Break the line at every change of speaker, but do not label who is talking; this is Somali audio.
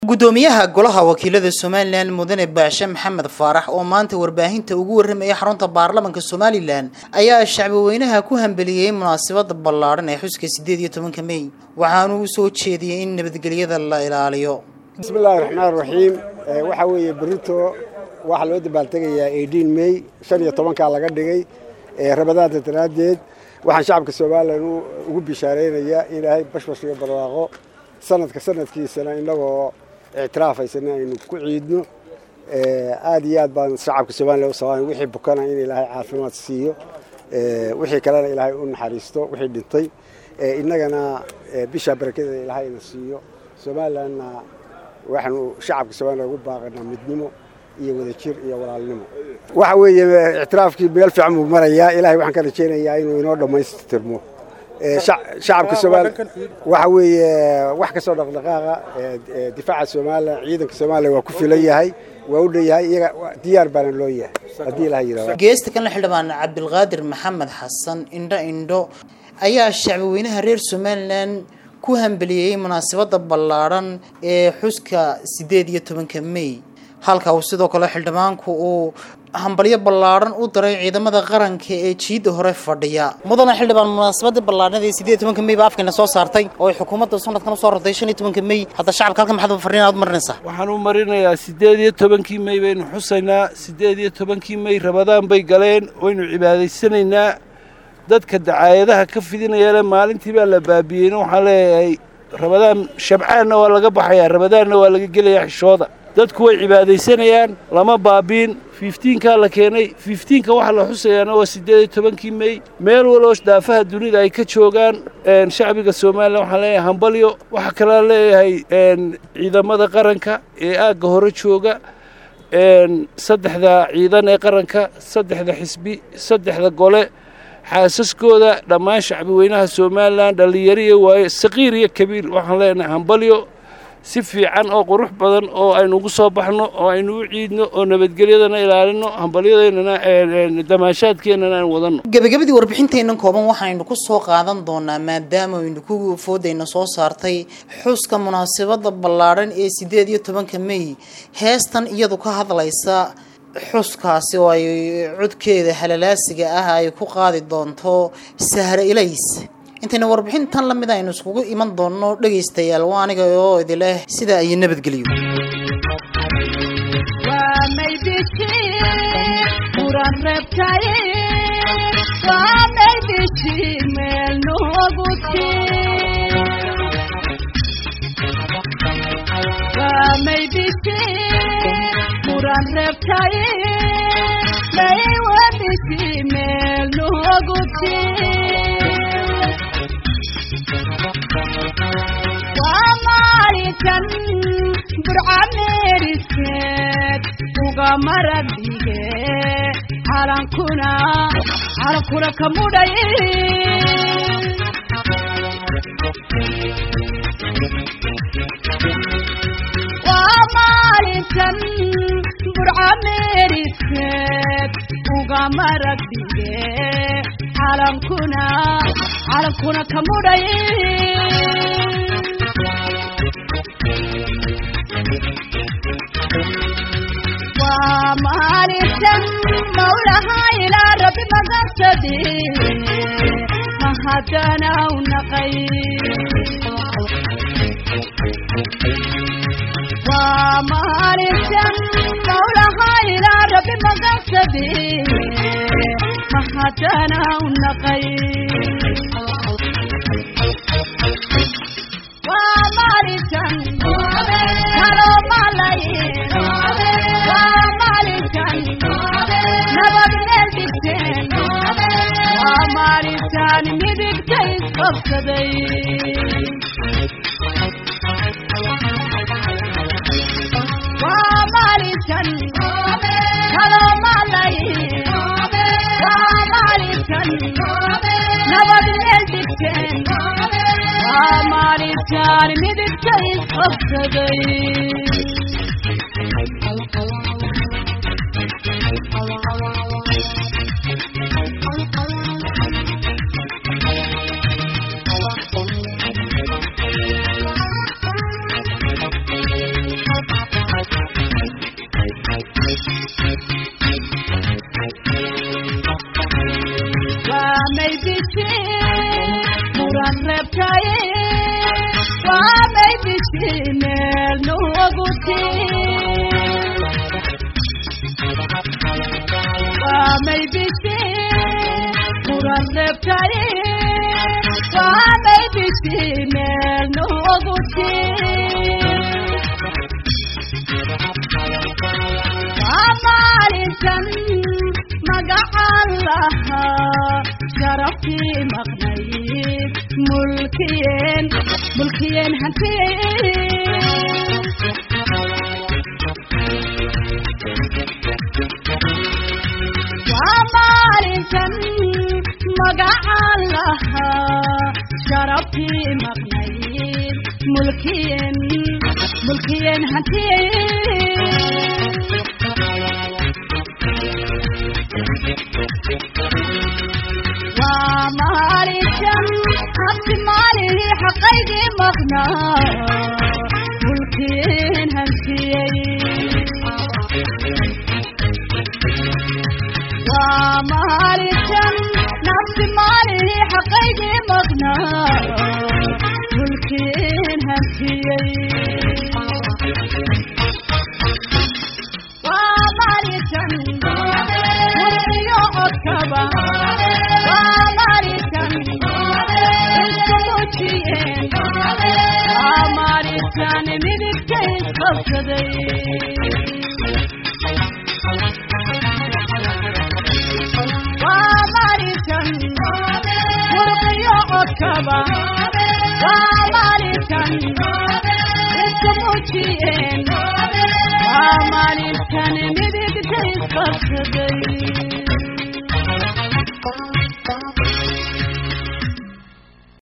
gudoomiyaha golaha wakiilada somalilan mudane baashe maxamed faarax oo maanta warbaahinta ugu warramaya xarunta baarlamanka somalilan ayaa shacbweynaha ku hambeliyey munaasabada ballaadhan ee xuska sideed iyo tobanka mey waxaanu u soo jeediyey in nabadgelyada la ilaaliyo
bismillahi raxmaan raxiim waxaa weeye berito waxaa loo dabaaltegayaa eighteen mey shan iyo tobankaa laga dhigay rabadaanta daraaddeed waxaan shacabka somalilan ugu bishaaraynayaa ilaahay bashbash iyo barwaaqo sanadka sanadkiisana inagoo ictiraafaysan aynu ku ciidno aad iyo aad baan shacabka somalilan u sabaan wixii bukana in ilaahay caafimaad siiyo wixii kalena ilaahay u naxariisto wixii dhintay innagana bisha barakada ilaahayna siiyo somalilanna waxaanu shacabka somalilan ugu baaqanaa midnimo iyo wadajir iyo walaalnimo waxa weeye ictiraafkii meel fiican buu marayaa ilahay waxaan ka rajaynayaa inuu inoo dhammaystirmo shacabka somalilan waxa weeye wax kastoo dhaqdhaqaaqa difaaca somalilan ciidanka somalilan waa ku filan yahay waa u dhanyahay iyaga diyaar baana loo yahay haddii ilaha yidhahdo
geesta kanla xildhibaan cabdilqaadir maxamed xasan indho indho ayaa shacbweynaha reer somalilan ku hambeliyey munaasabada ballaadhan ee xuska siddeed iyo tobanka mey halka uu sidoo kale xildhibaanku uu hambalyo ballaadhan u diray ciidamada qaranka ee jiidda hore fadhiya mudana xildhibaan munaasabadii ballaadhnada ee sideed iyo tobanka mey baa afkayna soo saartay oo ay xukuumadda sanadkan usoo rartay shan iyo tobanka mey hadda shacabka halkan maxaad farriin aad u marinaysaa
waxaan u marinayaa siddeed iyo tobankii mey baynu xusaynaa siddeed iyo tobankii mey rabadaan bay galeen waynu cibaadaysanaynaa dadka dacaayadaha ka fidinayale maalintii baa la baabiyeyna waxaan leeyahay rabadaan shabcaanna waa laga baxayaa rabadaanna waa laga gelayaa xishooda dadku way cibaadaysanayaan lama baabiin fiftiinkaa la keenay fiftiinka waxaa la xusayaana waa siddeed iyo tobankii mey meel waloo daafaha dunida ay ka joogaan shacbiga somalilan waxaan leeyahay hambalyo waxaa kalaa leeyahay ciidamada qaranka ee aagga hore jooga saddexda ciidan ee qaranka saddexda xisbi saddexda gole xaasaskooda dhammaan shacbi weynaha somalilan dhallinyariya waaye saqiir iyo kabiir waxaan leenahay hambalyo si fiican oo qurux badan oo aynu ugu soo baxno oo aynu u ciidno oo nabadgelyadana ilaalino hambalyadeennana damaashaadkeennana aan wadanno
gebagabadii warbixinteennan kooban waxaynu ku soo qaadan doonaa maadaama aynu ku foodayna soo saartay xuska munaasabada ballaadhan ee siddeed iyo tobanka mey heestan iyadu ka hadlaysa xuskaasi oo ay codkeeda halalaasiga ah ay ku qaadi doonto sahre ilays intayna warbixintan la mid aynu iskugu iman doonno dhegaystayaal waa aniga oo idileh sidaa iyo nabadgelyo
burcameeriseed uga maradige calankuna calankuna ka mudhay waa maalintan burcameeriseed uga maragdige calankuna calankuna ka mudhay maalintan mawlaha ilaa rabbi magansadi mahadana u naqay waa maalintan mawlaha ilaa rabbi magansadi mahadana u naqay waa maalintan kaloo malay nabad meel dhigteen waa maalintaan midigta isqabsaday waa maalintan kaloo malay waa maalintan nabad meel dhigteen waa maalintaan midigta isqabsaday gurtiin waa may bishii kuran reebtaye waa may bishii meel noogu tiin waa maalintan magacaan lahaa sharaftii maqnayd mulkiyeen mulkiyeen hantiyeen waa maalintan magacaan lahaa sharaftii maqnayd mulkiyeen mulkiyeen hantiyeen waa maalintan habti maalihii xaqaygii maqnaa mulkiyeen hantiyey waa maalintan nafsi maalihii xaqaygii maqnaa mulkiyeen hantiyey waa maalintan murqiyo codkaba waa maalintan isku mujiyeen waa maalintan midigta isqabsaday waa maalintan murqiyo codkaba waa maalintan isku mujiyeen waa maalintan midigta isqabsaday